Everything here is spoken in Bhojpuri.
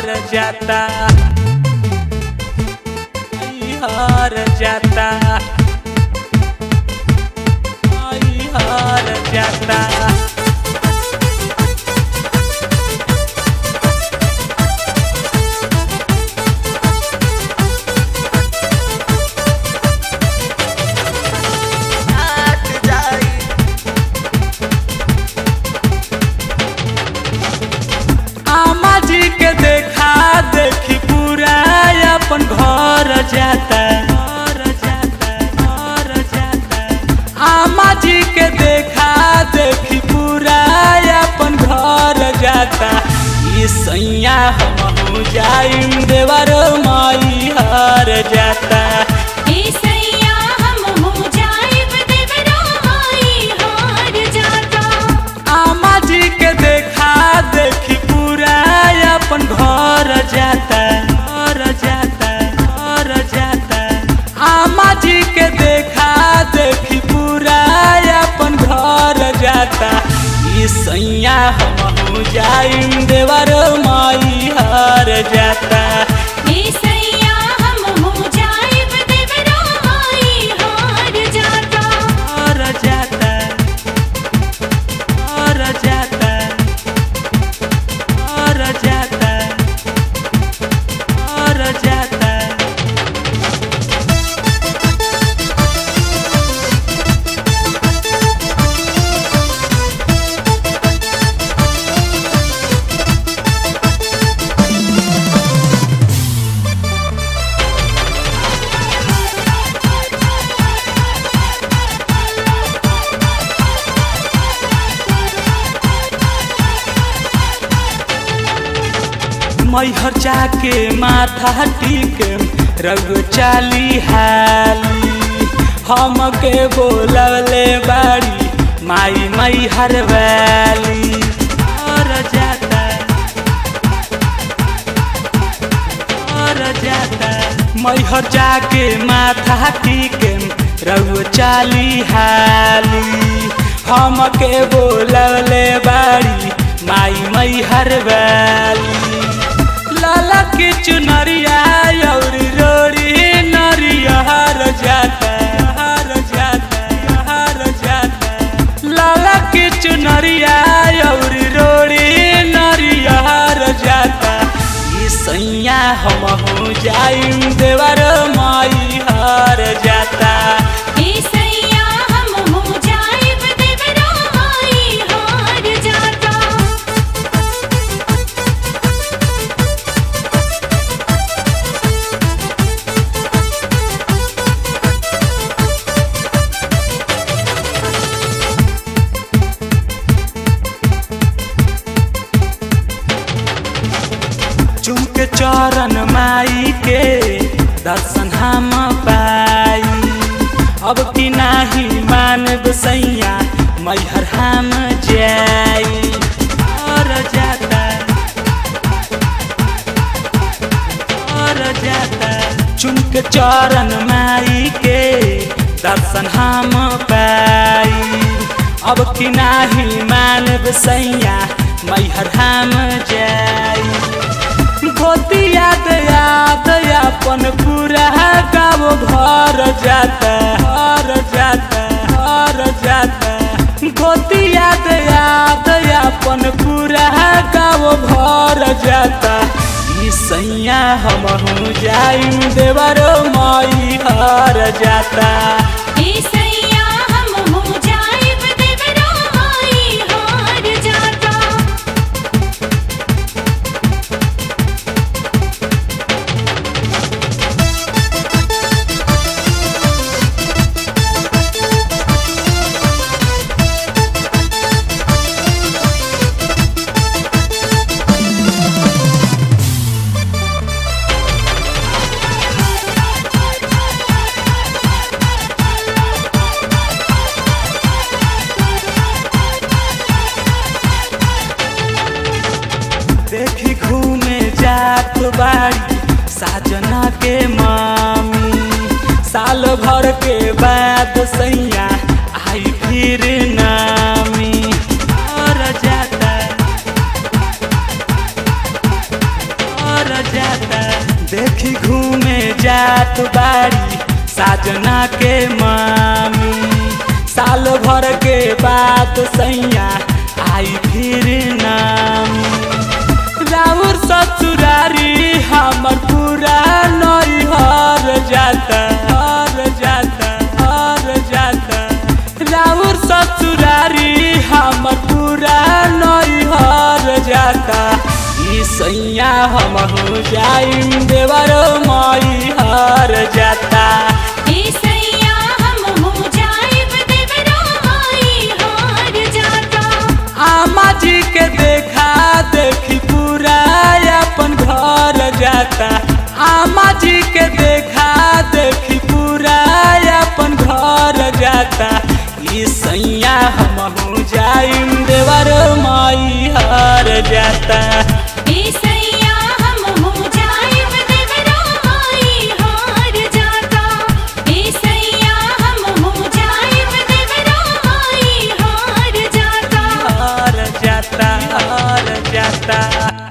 हार जाता आई हार जाता आई हार जाता आट जाई आमा जी के देखा देखी पूरा अपन घर जाता घर जाता घर जाता आमा जी के देखा देखी पूरा अपन घर जाता ये सैया हम जाइम देवर माई हार जाता ईसैया हम हो जाइब देवरा माई हार जाता आमा जी के देखा देखी पूरा अपन घर जाता घर जाता घर जाता आमा जी के देखा देखी पूरा अपन घर जाता ई सैया हम जाइम देवर माई हार जाता ईसैया हम हो जाइब देवरा माई हार जाता हार जाता हार जाता हार जाता हार जाता मैहर जाके माथा टीके रग चाली हाली हम के बोलले बाड़ी माई मैहर वाली और जाता और जाता मैहर जाके माथा टीके रग चाली हाली हम के बोलले बाड़ी माई मैहर वाली लाला की चुनरिया और रोड़ी नरिया हर जाता हर जाता हर जाता लाला की चुनरिया और रोड़ी नरिया हर जाता ई सैया हम हो जाइम देवर माई हार जाता ईसैया हम हो जाइब देवरा माई हार जाता चुमके चरण माई के दर्शन हम पाई अब की नाही मानब सैया मैहर हम जाई और जाता और जाता चुमके चरण माई के दर्शन हम पाई अब की नाही मानब सैया मैहर हम जाई गोती याद याद अपन पूरा गाँव भर जाता हर जाता हर जाता गोती याद याद अपन पूरा गाँव भर जाता ई सैया हम जाइम देवर माई हर जाता ईसैया हम हो जाइब देवरा माई हार जाता देखी घूमे जात बाड़ी साजना के मामी साल भर के बाद सैया आई फिर नामी और जाता जात बाड़ी साजना के मामी साल भर के बाद सैया आई फिर नामी राउर ससुरारी हमर पूरा नैहर जाता हर जाता हर जाता राउर ससुरारी हमर पूरा नैहर जाता ई सैया हम हो जाइम देवर मई हर जाता हे सैया हम हो जाइब देवरा माई हार जाता आमा जी के देखा देखी पूरा अपन घर जाता आमा जी के देखा देखी पूरा अपन घर जाता ई सैया हम हो जाइम देवर माई हर जाता हे सैया हम हो जाइब देवरा माई हार जाता हे सैया हम हो जाइब देवरा माई हार जाता हर जाता हर जाता